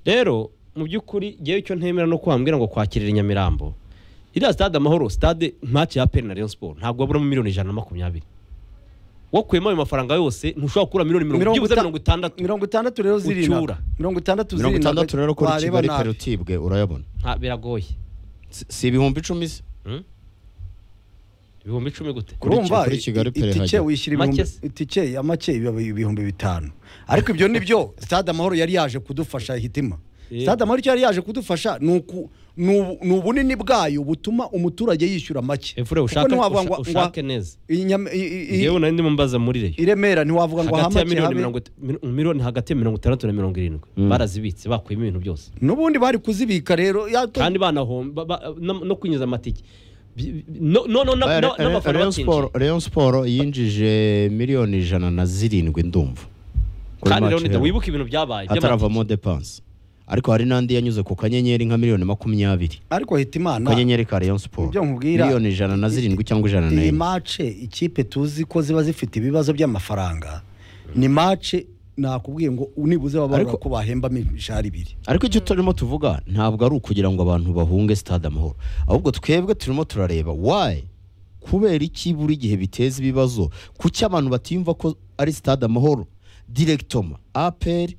rero mu by'ukuri ngewe icyo ntemera no kuhambwira ngo kwakirira i nyamirambo iriya sitade amahoro sitade ntacyo ya peri na rayon siporo ntabwo waburamo miliyoni ijana na makumyabiri wakuyemo ayo mafaranga yose ntushobora gukura miliyoni mirongo byibuze mirongo itandatu mirongo itandatu rero Ucyura. zirindwi mirongo itandatu mirongo itandatu rero kuri wareba kigali nabi. peri utibwe urayabona nta biragoye Si- si ibihumbi icumi se Hmm? ibihumbi icumi gute Kuri urumva Ki- kuri Kigali i- pere itike hajya. wishyura ibihumbi- Make se. itike ya make biba ibihumbi bitanu ariko ibyo ni byo stade amahoro yari yaje kudufasha hitima Yego. stade amahoro icyo yari yaje kudufasha ni uku- ni ubu- ni ubunini bwayo butuma umuturage yishyura make efure Kuko ushake ntiwavuga ngo- usha- ushake neza i Nyam- i- i- yewe nari ndimo mbaza muri reyo i Remera ntiwavuga ngo hagati ya hamake miliyoni habe mirongo it- mil- miliyoni hagati ya mirongo itandatu na mirongo irindwi barazibitse bakuyemo ibintu byose n'ubundi bari kuzibika rero yato- kandi banahomba ba- no no kwinjiza amatike Bi- bi- no- no- no- na- na- n'abafana Rayon bakinjira Sport- Rayon Sport yinjije miliyoni ijana na zirindwi ndumva Kuri kandi match rero nida iheruka. wibuke ibintu byabaye by'amatike. hataravamo depanse ariko hari n'andi yanyuze ku kanyenyeri nka miliyoni makumyabiri ariko hitimana kanyenyeri ka rayon siporo Ibyo nkubwira- miliyoni ijana na zirindwi cyangwa ijana na iyi enye mace ikipe tuzi ko ziba zifite ibibazo by'amafaranga ni mace nakubwiye ngo nibuze bababara Ariko- ko bahemba imishahara ibiri ariko icyo turimo tuvuga ntabwo ari ukugira ngo abantu bahunge stade amahoro ahubwo twebwe turimo turareba wayi kubera iki buri gihe biteza ibibazo kuki abantu batiyumva ko ari stade amahoro direkitoma aperi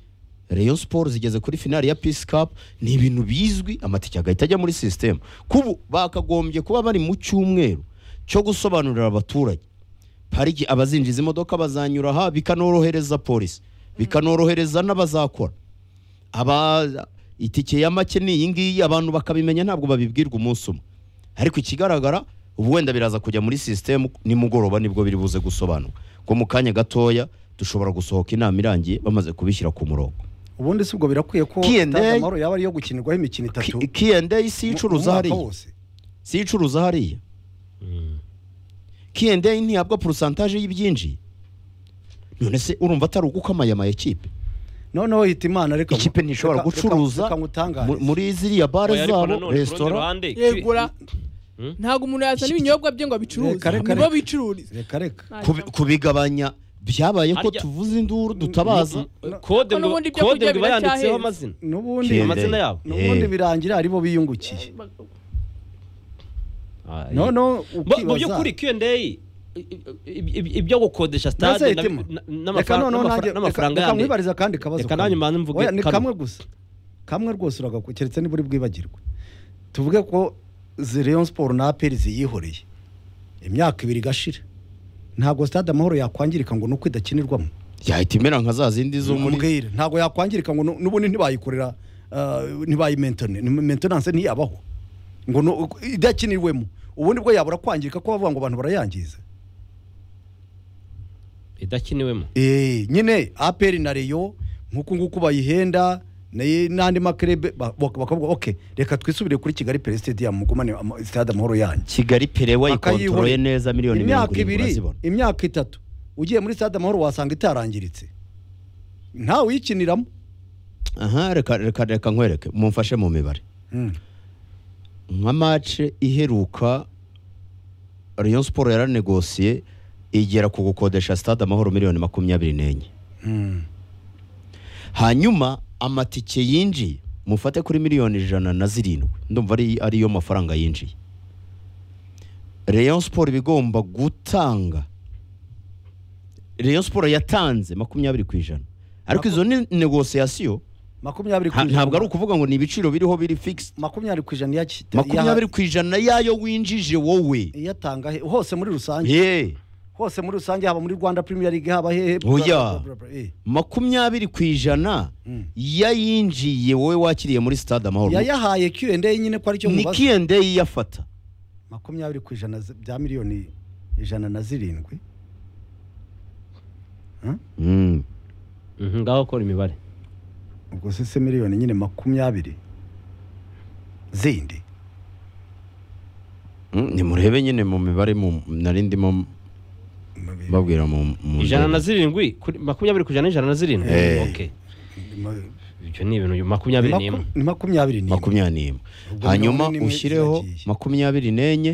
rayon siporo zigeze kuri finali ya pisi kapu ni ibintu bizwi amatike agahita ajya muri sisitemu kubu bakagombye kuba bari mu cyumweru cyo gusobanurira abaturage pariki abazinjiza imodoka bazanyura aha bikanorohereza polisi bikanorohereza n'abazakora aba itike ya make ni iyi ngiyi abantu bakabimenya ntabwo babibwirwa umunsi umwe ariko ikigaragara ubu wenda biraza kujya muri sisitemu nimugoroba nibwo biri buze gusobanuka ngo mu kanya gatoya dushobora gusohoka inama irangiye bamaze kubishyira ku murongo ubundi si ubwo birakwiye ko Q&A. stade amahoro yaba ariyo gukinirwaho imikino itatu mu- Q&A si mu icuruza mwaka hariya wose si icuruza hariya Q&A ntihabwa porosantaje y'ibyinjiye none se urumva atari ugukamaye ama ekipe noneho hitimana reka ikipe ntishobora reka- gucuruza reka ngutangarize. mu- muri ziriya bare Oya, ariko zabo nanone ku rundi resitora ruhande, yegura Hmm? ntabwo umuntu yazana ibinyobwa bye ngo abicuruze Reka, reka, nibo reka. bicururiza reka reka Nta kubi- jambo. kubigabanya byabaye ko Harya- tuvuze induru dutabaza Mm, kode Ko ngo n'ubundi ibyo kode kurya ngo iba yanditseho biracyahenze. amazina n'ubundi Q&A. amazina yabo n'ubundi Eh. birangira aribo biyungukiye Ah, no no Bo- mu ukibaza. by'ukuri Q&A i- i- i- ibyo gukodesha Mbese stade na- hitima. na- reka n'amafara- noneho nanjye n'amafara- n'amafaranga reka yandi nkwibariza akandi kabazo Reka nanjye kamwe. mbanze mvuge Oya, ni kamwe. kamwe gusa kamwe rwose uragaku keretse niba uri bwibagirwe tuvuge ko zi- Rayon siporo na aperi ziyihoreye imyaka ibiri igashira ntabwo stade amahoro yakwangirika ngo ni uko idakinirwamo yahita imera nka za zindi zo muri Mbwira, ntabwo yakwangirika ngo nu- n'ubundi ntibayikorera ah, ntibayimentone ni- maintenance ntiyabaho ngo nu- idakinirwemo ubundi bwo yabura kwangirika ko bavuga ngo abantu barayangiza idakiniwemo Eh, nyine aperi na reyo nk'uku nguku bayihenda naye- n'andi makerebe bakavuga ok reka twisubire kuri kigali pere sitediyamu mugumane ama- sitade amahoro yanjye kigali pere wayikontoroye Bakayihorera. neza miliyoni mirongo imyaka irindwi ibiri urazibona imyaka itatu ugiye muri sitade amahoro wasanga itarangiritse ntawe uyikiniramo aha reka reka reka nkwereke mumfashe mu mibare Mm. nka mace iheruka rayon siporo yaranegosiye igera ku gukodesha stade amahoro miliyoni makumyabiri n'enye Mm. hanyuma amatike yinjiye mufate kuri miliyoni ijana na zirindwi ndumva ari ariyo mafaranga yinjiye rayon siporo iba igomba gutanga rayon siporo yatanze makumyabiri ku ijana ariko izo ni negosiyasiyo makumyabiri ku Ha- ijana ntabwo ari ukuvuga ngo ni ibiciro biriho biri fixed makumyabiri ku ijana yaki- makumyabiri ku ijana yayo winjije wowe iyatanga he- hose muri rusange Ye, hose muri rusange haba muri rwanda premier league haba hehe Oya. Eh. makumyabiri ku ijana Mm. yayinjiye wowe wakiriye muri stade amahoro yayahaye Q&A nyine ko ari cyo ni mubaza kiyende yiyafata makumyabiri ku ijana z- bya miliyoni ijana na zirindwi Mm. Mhm, ngaho kora imibare ubwo se se miliyoni nyine makumyabiri zindi Mm, nimurebe nyine mu mibare mu- nari ndimo Mu- mbabwira mu mu- ijana na zirindwi kuri- makumyabiri ku ijana n'ijana na zirindwi Eh. Okay. mu- ibyo ni ibintu makumyabiri maku- n'imwe ni makumyabiri n'imwe makumyabiri n'imwe Ubwo hanyuma mirongo ine n'imwe ushyireho ziragiye. makumyabiri n'enye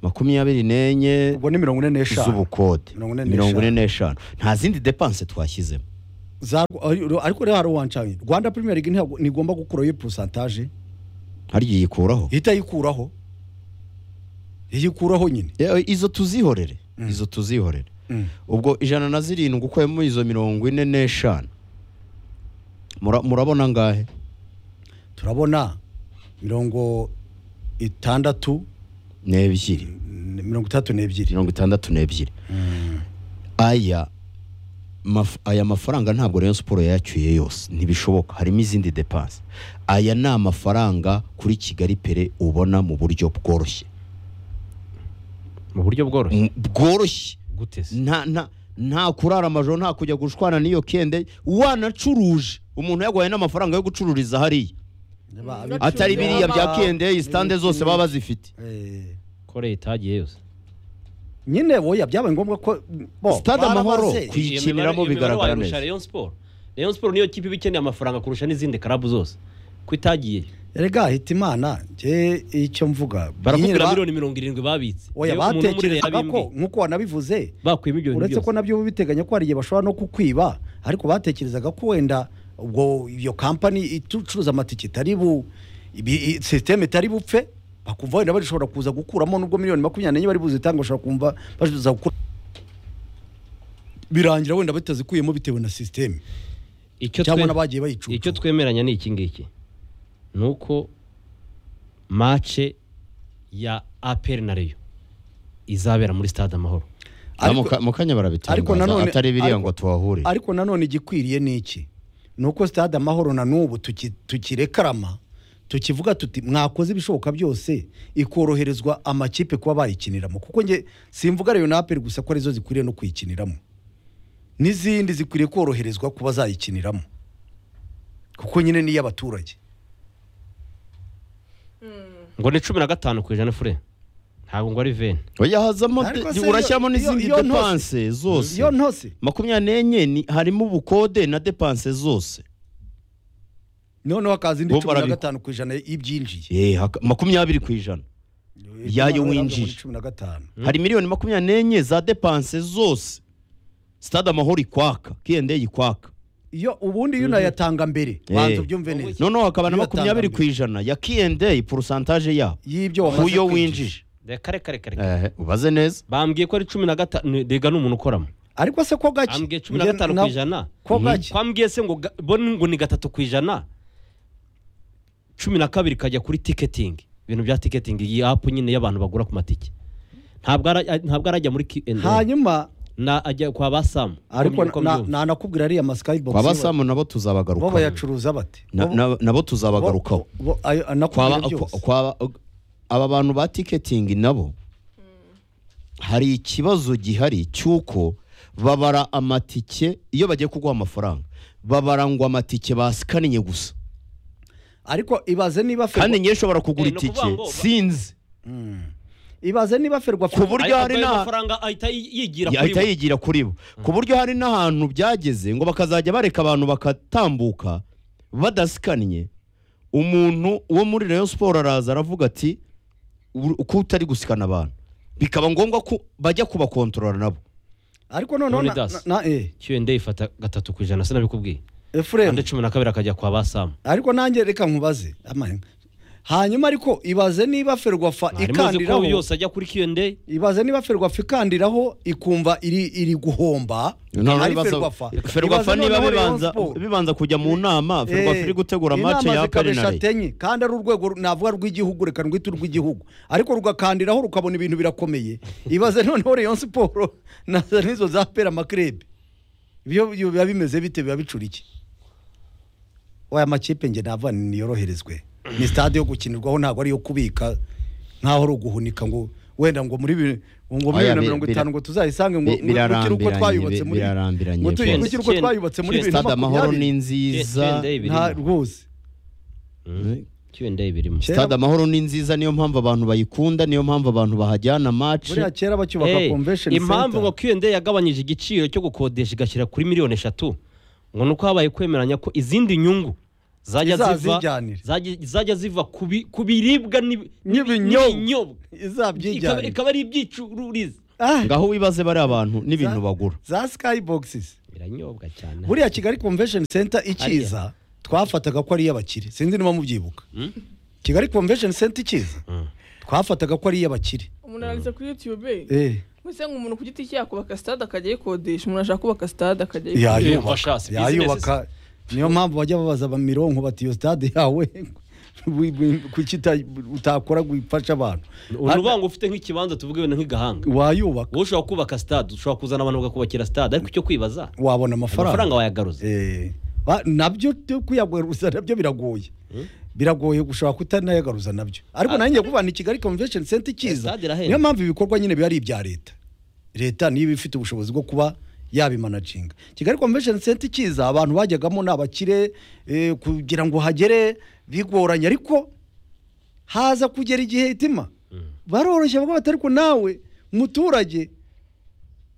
makumyabiri n'enye ubwo ni mirongo ine n'eshanu z'ubukode Mirongo ine n'eshanu. mirongo ine n'eshanu nta zindi depanse twashyizemo za ariko rero hari uwancanye rwanda premier league ntabwo- ntigomba gukuraho iyo porosantaje harya iyikuraho ihita yikuraho iyikuraho nyine Eh, izo tuzihorere izo tuzihorere Mm. ubwo ijana na zirindwi ukuyemo izo mirongo ine n'eshanu Mura- murabona angahe turabona mirongo itandatu n'ebyiri n- mirongo itandatu n'ebyiri mirongo itandatu n'ebyiri aya maf- aya mafaranga ntabwo Rayon Sport yayacyuye yose ntibishoboka harimo izindi depanse aya ni amafaranga kuri Kigali Pere ubona mu buryo bworoshye mu buryo bworoshye M- bworoshye gute se nta nta nta kurara amajoro nta kujya gushwana n'iyo kende wanacuruje umuntu yagwaye n'amafaranga yo gucururiza hariya Niba- Mm. atari Gucururiza biriya bya ama- kende isitande zose baba bazifite Eh, ko leta yagiye yose nyine woya byabaye ngombwa ko bo, Stade Amahoro baramaze. ku- Iyo kuyikiniramo mibare- bigaragara iyo mibare wayirusha neza. Rayon Sport Rayon Sport niyo kipe iba ikeneye amafaranga kurusha n'izindi karabu zose ko itagiye erega hita imana njye icyo mvuga barakubwira nyine ba- miliyoni mirongo irindwi babitse oya Yewe umuntu muri Rayon batekerezaga ko yabimbwiye. nk'uko wanabivuze bakuyemo ibyo bintu uretse ko byose nabyo biteganya ko hari igihe bashobora no kukwiba ariko batekerezaga ko wenda ubwo iyo kampani icuruza amatike itari bu ibi- i- sisiteme itari bupfe bakumva wenda bashobora kuza gukuramo nubwo miliyoni makumyabiri n'enye bari buzitanga bashobora kumva bashobora gukura birangira wenda batazikuyemo bitewe na sisiteme icyo cyangwa twe- n'abagiye bayicuruza icyo twemeranya ni iki ngiki ni uko mace ya aperi na reyo izabera muri stade amahoro Ariko- mu kanya ariko barabitangaza nanone- atari biriya ariko- ngo tuhahure ariko nanone igikwiriye ni iki ni uko stade amahoro na n'ubu tuki- tukirekarama tukivuga tuti mwakoze ibishoboka byose ikoroherezwa amakipe kuba bayikiniramo kuko nge simvuga reyo naperi gusa ko arizo zikwiriye no kuyikiniramo n'izindi zikwiriye koroherezwa kuba zayikiniramo kuko nyine ni iy'abaturage ngo ni cumi na gatanu ku ijana fure ntabwo ngo ari veni oya hazamo de- Ariko se urashyiramo iyo- n'izindi iyo- iyo ntose- depanse zose iyo ntose makumyabiri n'enye ni- harimo ubukode na depanse zose noneho hakaza indi Bo cumi na barabi- gatanu ku ijana y'ibyinjiye Eh, haka- makumyabiri ku ijana Yayo Muri winjije. cumi na gatanu hari miliyoni makumyabiri n'enye za depanse zose stade amahoro ikwaka kende ikwaka iyo ubundi iyo unayatanga mbere Eh. banza ubyumve neza noneho hakaba na Iyo makumyabiri ku atangambere. ijana ya kende porosantaje yabo y'ibyo wamaze kuyo kwinjiza. winjije kare kare kare Eh, ubaze neza bambwiye ko ari cumi na gatanu rega ni umuntu ukoramo ariko se ko gake ambwiye cumi na gatanu ku ijana ko Mhm. gake. kwambwiye se ngo ga- bo ni- ngo ni gatatu ku ijana cumi na kabiri kajya kuri tiketingi ibintu bya tiketingi iyi apu nyine y'abantu bagura ku matike ntabwo ara- ntabwo arajya muri kiyeni hanyuma na ajya kwa basamu ariko Uko na- mbyumva. na- nanakubwira ariya masikayibogisi kwa basamu nabo bo tuzabagarukaho bayacuruza bate Na- Bo- na- nabo bo- tuzabagarukaho bo- ayo- Kwaba- anakubwira kwa- byose. kwa- aba bantu ba tiketingi nabo hari ikibazo gihari cy'uko babara amatike iyo bagiye kuguha amafaranga babara ngo amatike basikaniye gusa ariko ibaze niba ferwa kandi njye nshobora kugura Eh, ni ukuvuga itike ngo ba- sinzi ibaze niba ferwa ku buryo Ariko hari ayo n'aha- mafaranga ahita yigira kuri Ya- ahita bo yigira kuri bo ku buryo hari n'ahantu byageze ngo bakazajya bareka abantu bakatambuka badasikanye umuntu wo muri Rayon Sport araza aravuga ati "Uru- ko utari gusikana abantu bikaba ngombwa ko bajya kubakontorora nabo ariko noneho na- Leonidas. na- na- eh, Q&A ifata gatatu ku ijana sinabikubwiye Ephraim, andi cumi na kabiri akajya kwa basamu ariko nanjye reka nkubaze Ama- hanyuma ariko ibaze niba ferwafa mwarimu uzi ko ikandiraho yose ajya kuri Q&A ibaze niba ferwafa ikandiraho ikumva iri iri guhomba Noneho ari ibibazo- ferwafa Ferwafa Ibaze niba noneho Rayon bibanza Sport. bibanza kujya mu nama Ferwafa iri gutegura match ya penalty penalty enye kandi ari urwego ru- navuga rw'igihugu reka rwite urw'igihugu ariko rugakandiraho rukabona ibintu birakomeye ibaze noneho Rayon Sport na nizo za pera amakrebe ibyo byo biba bimeze bite biba bicura iki waya makipe nge navuga niyoroherezwe ni stade yo gukinirwaho ntabwo ari iyo kubika nkaho ari uguhunika ngo wenda ngo muri bi- ngo muri bibiri na Oya, bi- mirongo bira- itanu ngo tuzayisange ngo bi- ngo tukiri uko birarambiranye, twayubatse bi- muri birarambiranye ngo tukiri rwose. uko twayubatse muri bibiri na stade amahoro makumyabiri. ni nziza Q&A nta birimo rwose Mm. Q&A birimo Kera- stade amahoro ni nziza niyo mpamvu abantu bayikunda niyo mpamvu abantu bahajyana match buriya kera bacyubaka Eh, convention impamvu ngo center Q&A yagabanyije igiciro cyo gukodesha igashyira kuri miliyoni eshatu ngo ni uko habaye kwemeranya ko izindi nyungu zajya ziva Izazijyanira. zajya- zajya ziva ku bi- ku biribwa n'ibi- n'ibi- N'ibinyobwa. n'ibinyobwa Ikaba- izabyijyana ikaba ari ibyicururiza Ah, ngaho wibaze bari abantu n'ibintu za- bagura za skyboxes biranyobwa cyane buriya kigali convention center ikiza twafataga ko ari iy'abakire sinzi niba mubyibuka Mm? kigali convention center ikiza Mm. twafataga ko ari iy'abakire umuntu aranditse kuri yutube eh wese nk'umuntu ku giti cye yakubaka sitade akajya ayikodesha umuntu ashaka kubaka sitade akajya ayikodesha Yumva yayubaka shasi, business. yayubaka niyo mpamvu bajya babaza bamironko bati iyo stade yawe kuki uta- utakora gufasha abantu uruvanga ufite nk'ikibanza tuvuge wenda nk'igahanga wayubaka wowe ushobora kubaka stade ushobora kuzana abantu bakakubakira stade ariko icyo kwibaza wabona amafaranga amafaranga wayagaruza Eh, ba- nabyo byo kuyagaruza nabyo biragoye biragoye gushobora kutanayagaruza nabyo ariko Ah. nanjye kuba ni kigali convention center ikiza Stade irahenda. niyo mpamvu ibikorwa nyine biba ari ibya leta leta niyo iba ifite ubushobozi bwo kuba yabimanacinga kigali convention center ikiza abantu bajyagamo ni abakire eh, kugira ngo hagere bigoranye ariko haza kugera igihe itima baroroshye bavuga bati ariko nawe muturage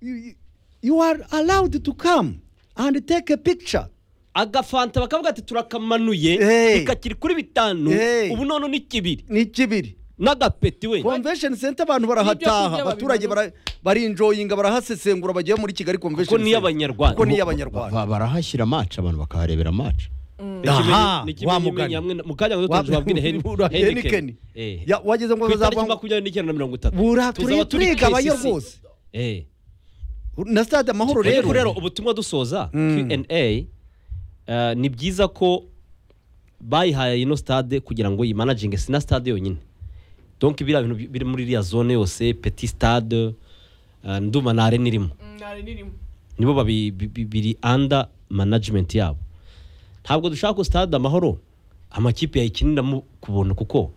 you- you are allowed to come and take a picture agafanta bakavuga ati turakamanuye Hey. bikakiri kuri bitanu Hey. ubu none ni kibiri ni kibiri n'agapeti we convention center abantu N'ibyo barahataha kurya abaturage babibona. bara- barinjoyinga barahasesengura bagiye muri kigali kuko convention niyo abanyarwanda kuko niyo Ba- abanyarwanda ba- barahashyira match abantu bakaharebera match aha wa mugani mu kanya ngo Wa- tuzabwire Ura- Heineken. henikeni Ya- wageze ngo ku itariki bazavamo makumyabiri n'icyenda na mirongo itatu bura tuzaba turi- turigabayo KCC. rwose Eh. na stade amahoro ariko rero rero ubutumwa dusoza Mm. Q&A eh, ni byiza ko bayihaye ino stade kugira ngo yimanaginge sina stade yonyine donc biriya bintu bi- biri muri iriya zone yose petit stade eh, ndumva na arena irimo ntari nirimo nibo babi- bi- bi- biri under management yabo ntabwo dushaka ko stade amahoro amakipe yayikiniramo ku buntu kuko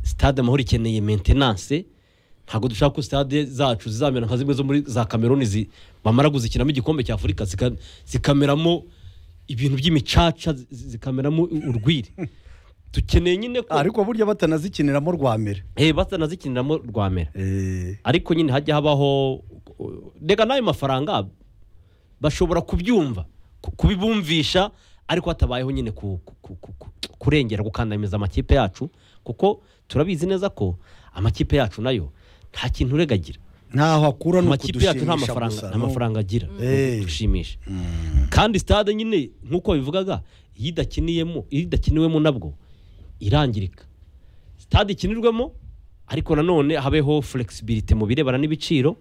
stade amahoro ikeneye maintenance ntabwo dushaka ko stade zacu zizamera nka zimwe zo muri za kameruni zi- bamara kuzikinamo igikombe cya afurika zika- zikameramo ibintu by'imicaca zi- zikameramo urwiri dukeneye nyine ko ariko burya batanazikiniramo rwa mbere Eh, batanazikiniramo rwamera Eh, ariko nyine hajya habaho reka n'ayo mafaranga bashobora kubyumva ku- kubibumvisha ariko hatabayeho nyine ku- ku- ku- ku- ku- kurengera gukandamiza amakipe yacu kuko turabizi neza ko amakipe yacu nayo nta kintu uregagira ntaho akura ni amakipe yacu nta ukudushimisha mafaranga gusa nta mafaranga agira Eh. dushimisha kandi stade nyine nk'uko babivugaga iyo idakiniyemo iyo idakiniwemo nabwo irangirika stade ikinirwemo ariko nanone habeho flexibility mu birebana n'ibiciro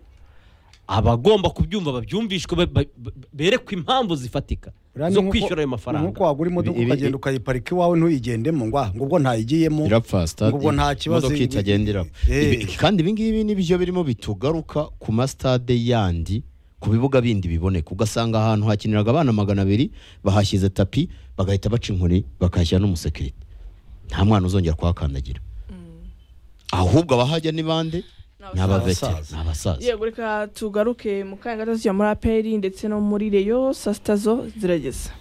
abagomba kubyumva babyumvishwe ba- ba- ba- berekwe impamvu zifatika Buriya ni zo nk'uko- kwishyura ayo nk'uko mafaranga wagura imodoka Ibi- ibi- ukagenda ukayiparika iwawe ntuyigendemo ngo ah, ngo ubwo ntayigiyemo irapfa stade Ubwo nta kibazo imodoka ibi- itagendera Eh. Ibi- kandi ibingibi nibyo birimo bitugaruka ku masitade yandi ku bibuga bindi biboneka ugasanga ahantu hakiniraga abana magana abiri bahashyize tapi bagahita baca inkoni bakahashyira n'umusekirite nta mwana uzongera kuhakandagira ahubwo abahajya ni bande ni abavetera abasaza. ni abasaza yego reka tugaruke mu kanya gato tujya muri aperi ndetse no muri reyo saa sita zo zirageze